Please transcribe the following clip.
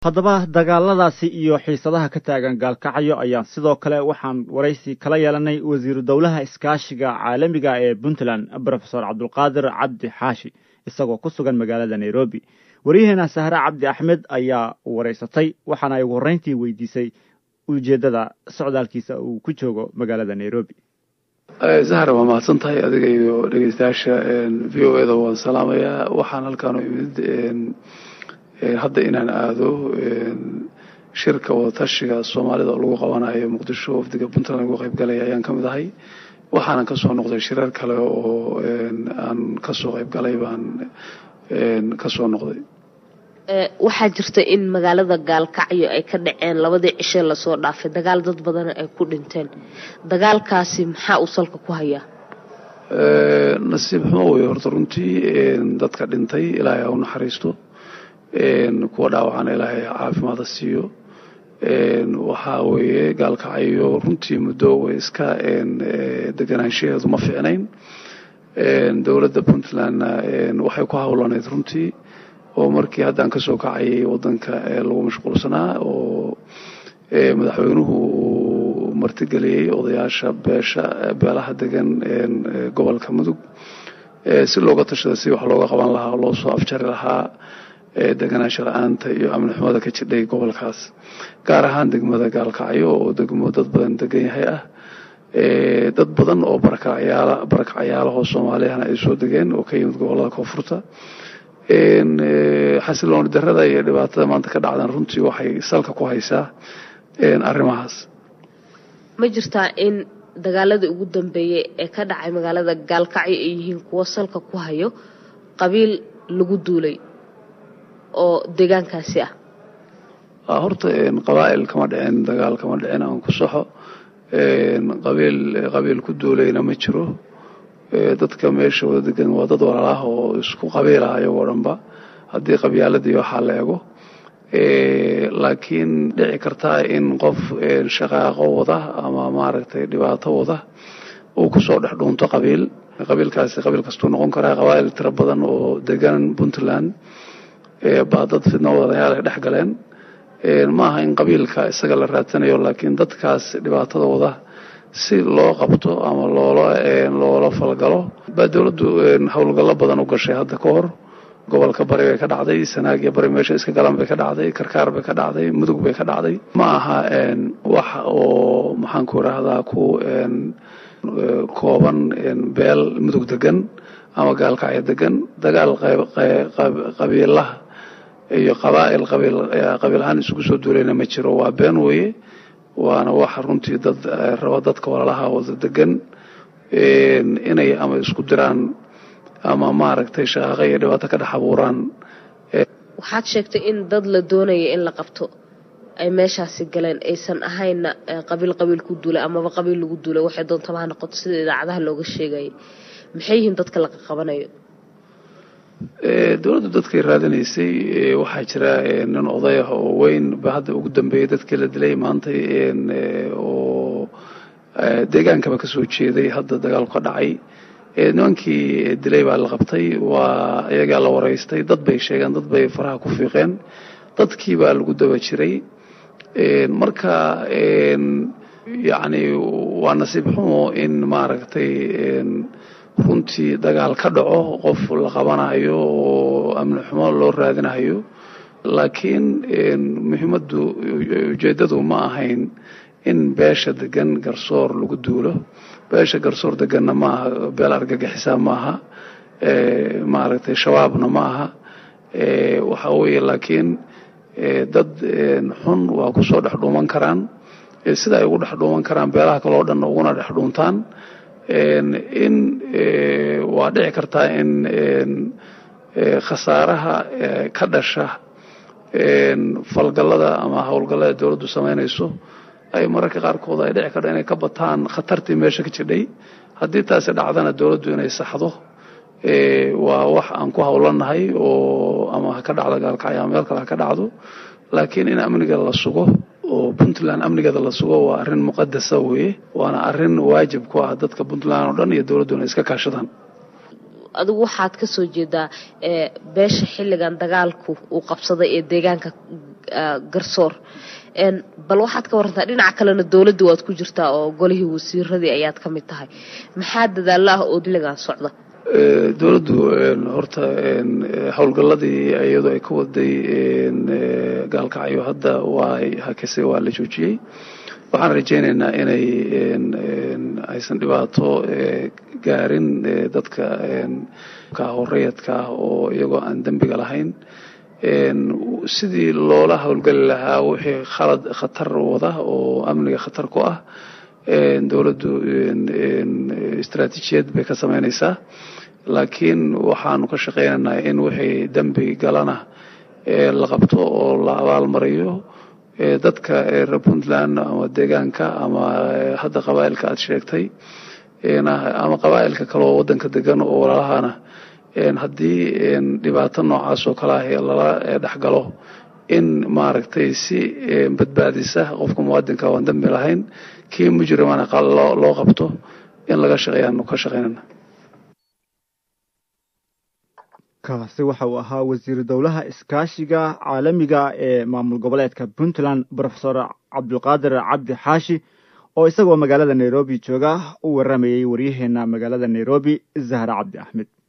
haddaba dagaaladaasi iyo xiisadaha ka taagan gaalkacyo ayaan sidoo kale waxaan waraysi kala yeelanay wasiiru dowlaha iskaashiga caalamiga ee puntland brofesor cabdulqaadir cabdi xaashi isagoo ku sugan magaalada nairobi waryaheena sahre cabdi axmed ayaa waraysatay waxaana ay ugu horreyntii weydiisay ujeeddada socdaalkiisa uu ku joogo magaalada nairobi zahra waa mahadsan tahay adiga iyo dhegeystayaasha v o eda waan salaamayaa waxaan halkaan u imid hadda inaan aado shirka wadatashiga soomaalida oo lagu qabanayo muqdisho wafdiga puntland lagu qayb galaya ayaan ka mid ahay waxaanan kasoo noqday shirar kale oo aan kasoo qayb galay baan kasoo noqday waxaa jirta in magaalada gaalkacyo ay ka dhaceen labadii cishe lasoo dhaafay dagaal dad badan ay ku dhinteen dagaalkaasi maxaa uu salka ku hayaa nasiib xumo wey horta runtii dadka dhintay ilaahay ha u naxariisto kuwa dhaawacana ilaahay caafimaada siiyo waxaa weeye gaalkacyo runtii muddo way iska deganaanshaheedu ma ficnayn dowladda puntlandna waxay ku hawlaneyd runtii oo markii haddaan kasoo kacayay wadanka lagu mashquulsanaa oo madaxweynuhu uu martigeliyey odayaasha beesha beelaha degan gobolka mudug si looga tashada si wax looga qaban lahaa oo loo soo afjari lahaa deganaansha la-aanta iyo amni xumada ka jidhay gobolkaas gaar ahaan degmada gaalkacyo oo degmo dad badan degan yahay ah dad badan oo barakacyaalaho soomaaliyahana ay soo degeen oo ka yimid gobolada koonfurta xasilooni darada iyo dhibaatada maanta ka dhacdan runtii waxay salka ku haysaa arrimahaas ma jirtaa in dagaaladii ugu dambeeyey ee ka dhacay magaalada gaalkacyo ay yihiin kuwo salka ku hayo qabiil lagu duulay oo deegaankaasi ah horta qabaa'il kama dhicin dagaal kama dhicin aan ku saxo qabiil qabiil ku duulayna ma jiro dadka meesha wada degan waa dad walaalaah oo isku qabiil ah ayagoo dhanba haddii qabyaaladii waxaa la ego laakiin dhici kartaa in qof shaqaaqo wada ama maaragtay dhibaato wada uu kusoo dhex dhuunto qabiil qabiilkaasi qabiil kastuu noqon karaa qabaa'il tiro badan oo degan puntland baa dad fidno wadayaal ay dhex galeen ma aha in qabiilka isaga la raadsanayo laakiin dadkaas dhibaatada wada si loo qabto ama loola loola falgalo baa dowladdu howlgallo badan u gashay hadda ka hor gobolka bari bay ka dhacday sanaag iyo bari meesha iska galan bay ka dhacday karkaar bay ka dhacday mudug bay ka dhacday ma aha wax oo maxaan ku idhaahdaa ku kooban beel mudug degan ama gaalkacyo degan dagaal qabiilaha iyo qabaa'il qabiil ahaan isugu soo duulayna ma jiro waa been weeye waana waxa runtii dad raba dadka walalaha wada degan inay ama isku diraan ama maaragtay shaqaaqo iyo dhibaato ka dhex abuuraan waxaad sheegtay in dad la doonaya in la qabto ay meeshaasi galeen aysan ahaynna qabiil qabiil ku duulay amaba qabiil lagu duulay waxay doontaba ha noqoto sida idaacadaha looga sheegayay maxay yihiin dadka la qabanayo dowladdu dadkay raadinaysay waxaa jira nin oday ah oo weyn ba hadda ugu dambeeyey dadkii la dilay maantay oo deegaankaba kasoo jeeday hadda dagaalku ka dhacay nimankii dilay baa la qabtay waa iyagaa la waraystay dad bay sheegeen dad bay faraha ku fiiqeen dadkii baa lagu daba jiray marka yacni waa nasiib xumo in maaragtay runtii dagaal ka dhaco qof la qabanayo oo amni xumo loo raadinayo laakiin muhiimaddu ujeeddadu ma ahayn in beesha degan garsoor lagu duulo beesha garsoor deganna ma aha beel argagixisaa ma aha maaragtay shabaabna ma aha waxa weeye laakiin dad xun waa kusoo dhex dhuuman karaan sida ay ugu dhex dhuuman karaan beelaha kale oo dhan uguna dhex dhuuntaan in waa dhici kartaa in khasaaraha ka dhasha falgallada ama howlgallada dowladdu samaynayso ay mararka qaarkood ay dhici karto inay ka bataan khatartii meesha ka jidhay haddii taasi dhacdana dowladdu inay saxdo waa wax aan ku howlanahay oo ama ha ka dhacdo gaalkacyo ama meel kale ha ka dhacdo laakiin in amniga la sugo oo puntland amnigeeda la sugo waa arrin muqadasa weeye waana arrin waajib ku ah dadka puntland oo dhan iyo dowladdu inay iska kaashadaan adigu waxaad ka soo jeedaa beesha xilligan dagaalku uu qabsaday ee deegaanka garsoor bal waxaad ka warantaa dhinaca kalena dowladda waad ku jirtaa oo golihii wasiiradii ayaad ka mid tahay maxaa dadaalla ah oo xilligan socda dowladdu horta howlgalladii iyadu ay ka waday gaalkacyo hadda waa hakase waa la joojiyey waxaan rajaynaynaa inay aysan dhibaato gaarin dadka kahoreyadka ah oo iyagoo aan dembiga lahayn sidii loola howlgeli lahaa wixii khalad khatar wada oo amniga khatar ku ah dowladdu istaraatiijiyad bay ka samaynaysaa laakiin waxaanu ka shaqaynaynaa in wixii dembi galana la qabto oo la abaalmariyo dadka reer puntland ama deegaanka ama hadda qabaa'ilka aad sheegtay ama qabaa'ilka kale oo waddanka degan oo walaalahana haddii dhibaato noocaas oo kale ah lala dhexgalo in maaragtay si badbaadisa qofka muwaadinka waan dembi lahayn kii mujrimana loo qabto in laga shaqeeyaanu ka shaqaynana kaasi waxa uu ahaa wasiiru dowlaha iskaashiga caalamiga ee maamul goboleedka puntland brofesor cabdulqaadir cabdi xaashi oo isagoo magaalada nairobi jooga u waramayey waryaheena magaalada nairobi zahra cabdi axmed